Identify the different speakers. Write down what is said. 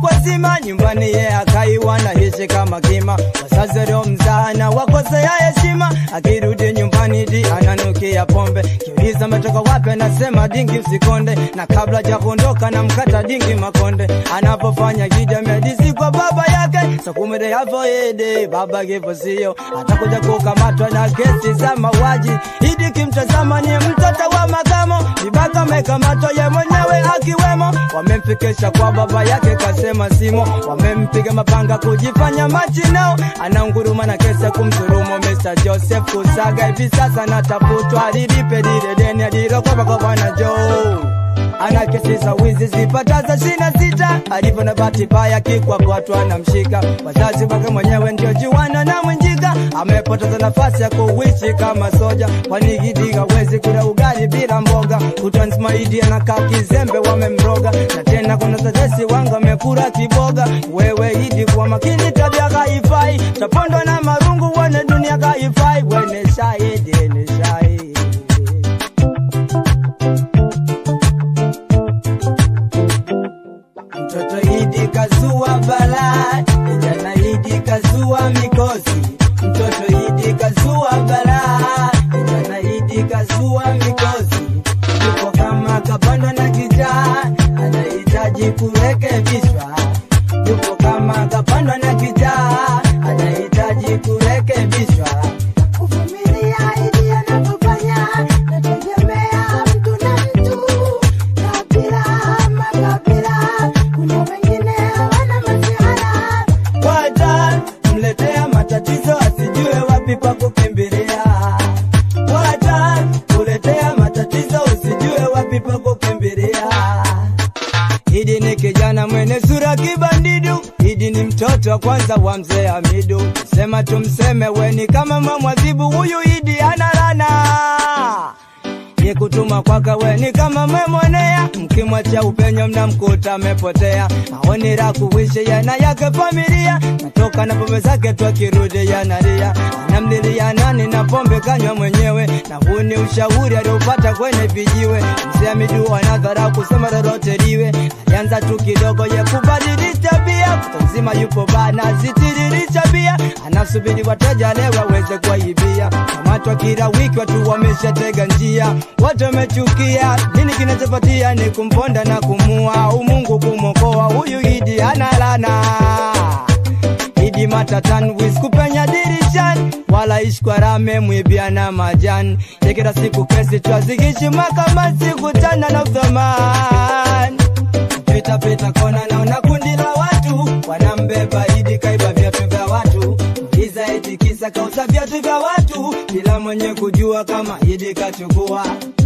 Speaker 1: kwazima nyumbani ye akaiwa na hishi kama kima wazazi leo mzana wakosea heshima akirudi nyumbani di ananukia pombe kiuliza ametoka wapi anasema dingi usikonde na kabla ja kuondoka na mkata dingi makonde anapofanya gida medisi kwa baba yake sakumere yavo ede baba kivo sio atakuja kukamatwa na kesi za mauaji idi kimtazama ni mtoto wa makamo vibaka amekamatwa ye mwenyewe akiwemo wamemfikisha kwa baba yake kasema simo wamempiga mapanga kujifanya machinao anaunguruma na kesi ya kumdhulumu Mr. Joseph Kusaga hivi sasa natafutwa alilipe lile deni alilokopa kwa bwana Joe ana kesi za wizi zipataza shina sita alivyo na bahati mbaya kikwa kwatu anamshika wazazi wake mwenyewe ndio juana na mwenjika amepoteza nafasi ya kuishi kama soja kwani gidiga wezi kula ugali bila mboga utansmaidi anakaa kizembe wamemroga na tena kuna tetesi wanga amekura kiboga wewe idi kwa makini tabia kaifai tapondwa na marungu wone dunia kaifai wene shahidi ni shahidi Mtoto Idi kazua balaa, kijana Idi kazua mikosi. Mtoto Idi kazua balaa, kijana Idi kazua mikosi. Yuko kama kapanda na kijaa, anahitaji kurekebishwa. Yuko kama kapanda na kijaa, anahitaji kurekebishwa.
Speaker 2: Kuvumilia ili anapofanya nategemea mtu na mtu, kabila ama kabila. Kuna wengine hawana masihara,
Speaker 1: Wata mletea matatizo asijue wapi pa kukimbilia. Wata kuletea matatizo usijue wapi pa kukimbilia. Idi ni kijana mwenye sura kibandidu, Idi ni mtoto wa kwanza wa mzee Hamidu. Sema tumseme weni kama mamwadhibu, huyu Idi ana rana ye kutuma kwaka weni kama memwonea, mkimwacha upenyo mnamkuta amepotea. Maoni la kuishi yana yake familia, natoka na pombe zake tu akirudi yanalia, anamlilia nani na pombe kanywa mwenyewe, na huu ni ushauri aliopata kwenye vijiwe. Mzee Hamidu anadharau kusema lolote liwe, alianza tu kidogo ye kubadilisha bia, kuta nzima yupo bana zitiririsha bia, anasubiri wateja leo waweze kuwaibia. Kamatwa kila wiki watu wameshatega njia, watu wamechukia. Nini kinachopatia ni kumponda na kumua, umungu kumokoa huyu Idi analana Idi matatan wis kupenya dirishani wala ishkwarame mwibia na majani tekera siku kesi twazigishi makamasi kutana na uthamani pita pita kona naona kundi la watu wanambeba Idi kaiba viatu vya watu Iza eti kisa kauza viatu vya watu bila mwenye kujua kama Idi kachukua